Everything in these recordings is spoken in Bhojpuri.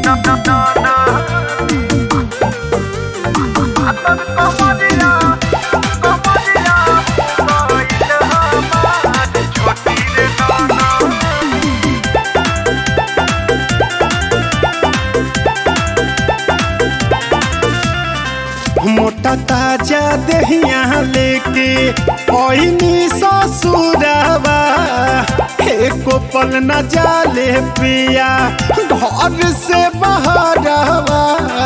मोटा ताजा दहिया लेके ओइनी ससुरवा एको पल न जाले पिया घर से बहरवा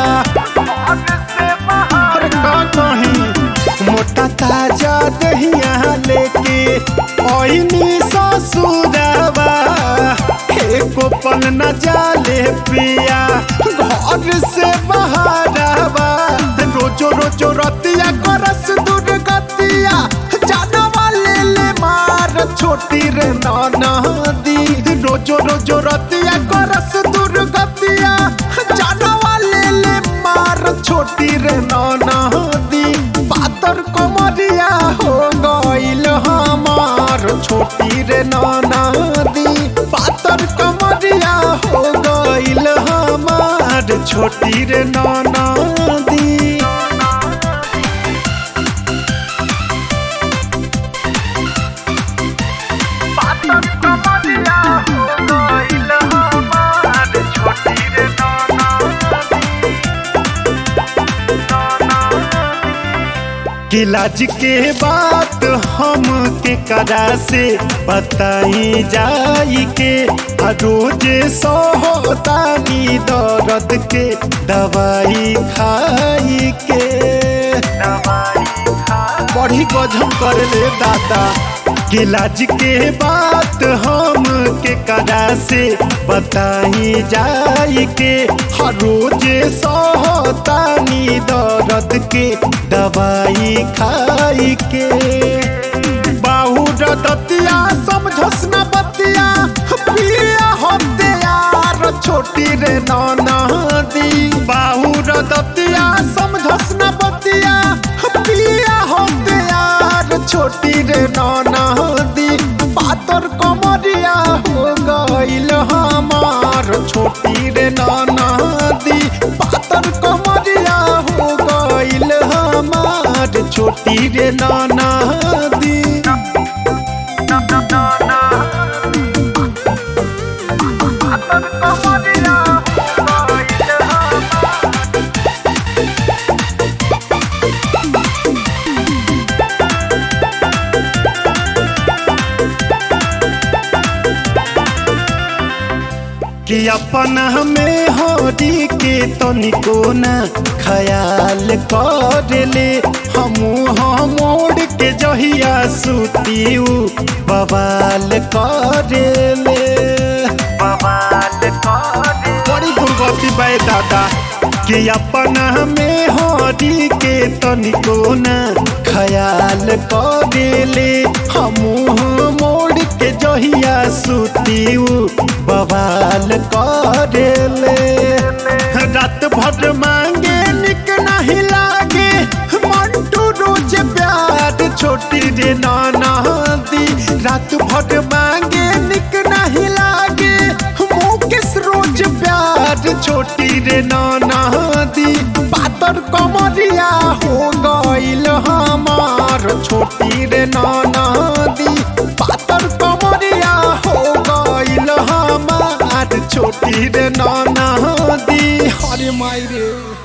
अरे का कहीं मोटा ताजा दहिया लेके ओइनी ससुरवा एको पल न जाले पिया घर से बहरवा रोजो रोजो रतिया करस दुर्गतिया जानवा ले ले मार छोटी रे नदी रोजो रोजो रतिया करस दुर्गतिया जानवा ले ले मार छोटी रे नदी पातर कमरिया हो गइल हमार छोटी रे नदी पातर कमरिया हो गइल हमार छोटी रे नदी गिलाज के बात हम के करा से बताई जाई के आ रोज सोहतानी दर्द के दवाई खाई के बड़ी गजब कर ले दादा गिलाज के बात हम के करा से बताई जाई के हर रोज सोहतानी दर्द के दवाई खाई के बाहू दतिया समझस न बतिया पिया होते यार छोटी रे नदी बाहू दतिया समझस न बतिया पिया होते यार छोटी रे नदी पातर कमरिया हो गइल हमार छोटी रे नदी पातर कमरिया हो गइल हमार छोटी रे नदी कि अपन हमें होरी के तनिको न ख्याल कर ले हमू हम मोड़ के जहिया सुतीऊ बवाल कर ले बड़ी दुर्गति बाय दादा कि अपन हमें होरी के तनिको न ख्याल कर ले हमू हम मोड़ के जहिया सुतीऊ बवाल करेले रात भर मांगे निक नहीं लागे मंटू रोज प्यार छोटी रे नाना दी रात भर मांगे निक नहीं लागे मुकेश रोज प्यार छोटी रे नाना दी पातर कमरिया हो गइल हमार छोटी रे नाना दी पातर कमरिया हो गइल हमार छोटी रे नाना दी हरे माई रे